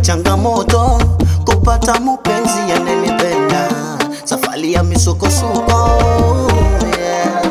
changamoto kupata mupenzi yanenipenda, safari ya misukosuko yeah.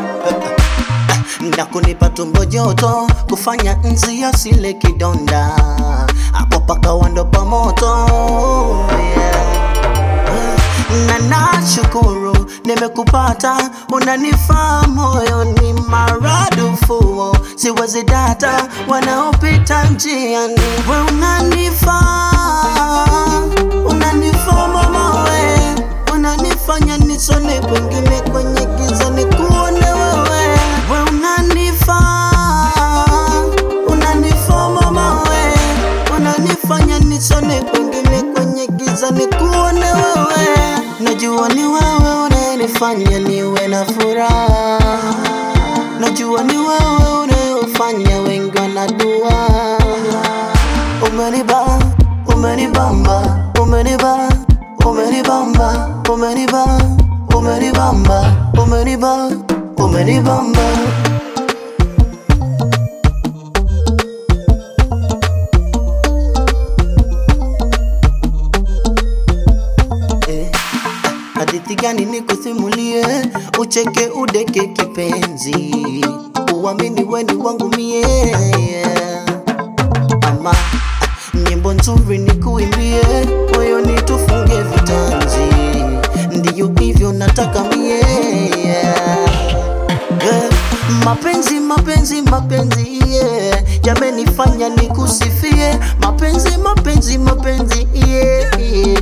na kunipa tumbo joto, kufanya nzi asile kidonda, hapo paka wando pa moto yeah. na nashukuru nimekupata, unanifaa moyoni maradufu, siwezi data wanaopita njiani, we unanifaa, unanifaa mama we, unanifanya nisone kwengine kwenye giza nikuone wewe, we unanifaa, unanifaa mama we, unanifanya nisone kwengine kwenye giza nikuone wewe, najua ni wewe unanifanya niwe na furaha, najua ni wewe unayofanya wengi wanadua. Umeniba, umenibamba, umeniba, umenibamba, umeniba, umenibamba, umeniba, umenibamba. Eh, hadithi gani nikusimulie, ucheke udeke kipenzi, uamini weni wangu mie ama nyimbo nzuri nikuimbie, moyoni tufunge vitanzi, ndiyo hivyo nataka mie Eh, mapenzi mapenzi mapenzi yeah. yamenifanya nikusifie mapenzi mapenzi mapenzi yeah, yeah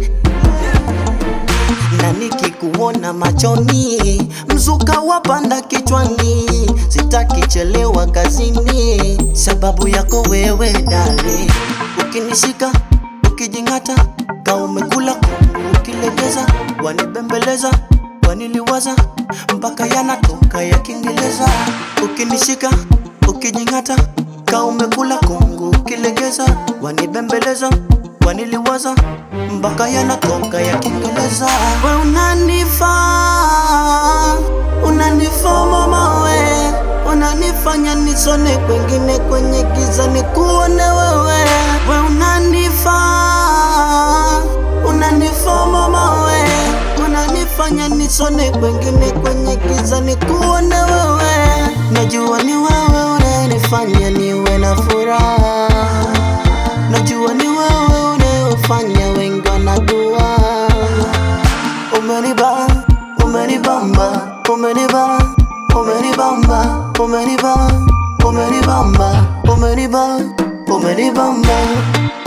na nikikuona machoni, mzuka wapanda kichwani, sitaki chelewa kazini, sababu yako wewe dali, ukinishika ukijingata, ka umekula kungu, ukilegeza, wanibembeleza waniliwaza mpaka yanatoka ya Kiingereza, ukinishika ukijingata, ka umekula kungu, ukilegeza, wanibembeleza waniliwaza mpaka yanatoka ya Kiingereza. We unanifaa, unanifaa mama we, unanifanya nisone kwengine kwenye giza nikuone wewe. We unanifaa, unanifaa mama we, unanifanya nisone kwengine kwenye giza nikuone wewe. Najua ni wewe unanifanya niwe na furaha najua ni wewe unayofanya wengi wanadua. Umeniba, umenibamba, umeniba, umenibamba, umeniba, umenibamba, umeniba, umenibamba.